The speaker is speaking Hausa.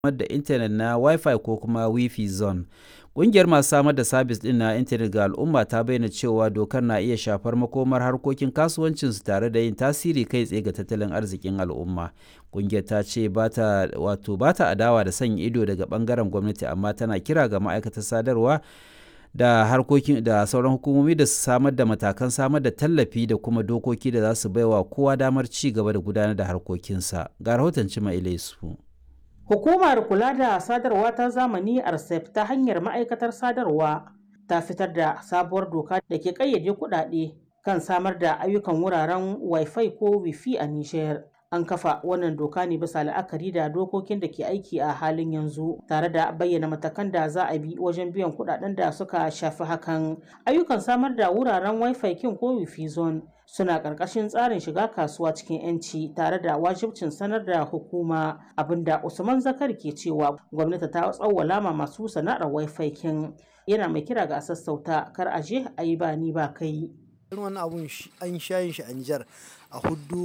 da intanet na Wi-Fi ko kuma Wi-Fi zone. Ƙungiyar masu samar da sabis ɗin na intanet ga al'umma ta bayyana cewa dokar na iya shafar makomar harkokin kasuwancinsu tare da yin tasiri kai tsaye ga tattalin arzikin al'umma. Ƙungiyar ta ce ba ta wato ba ta adawa da sanya ido daga ɓangaren gwamnati amma tana kira ga ma'aikatar sadarwa da harkokin da sauran hukumomi da su samar da matakan samar da tallafi da kuma dokoki da za su baiwa kowa damar ci gaba da gudanar da harkokinsa. Ga rahoton Cima Ilaisu. Hukumar kula da sadarwa ta zamani RCEP ta hanyar ma'aikatar sadarwa ta fitar da sabuwar doka da ke ƙayyade kuɗaɗe kan samar da ayyukan wuraren Wi-Fi ko Wi-Fi a Nijar. An kafa wannan doka ne bisa la'akari da dokokin da ke aiki a halin yanzu tare da bayyana matakan da za a bi wajen biyan kuɗaɗen da suka shafi hakan. Ayyukan samar da wuraren Wi-Fi kin ko Wi-Fi zone suna ƙarƙashin tsarin shiga kasuwa cikin 'yanci tare da wajibcin sanar da hukuma abinda Usman Zakar ke cewa gwamnati ta tsawwala ma masu sana'ar Wi-Fi kin yana mai kira ga sassauta kar a je a yi ba ni ba kai. Wani abun an shayin shi a Nijar a hudu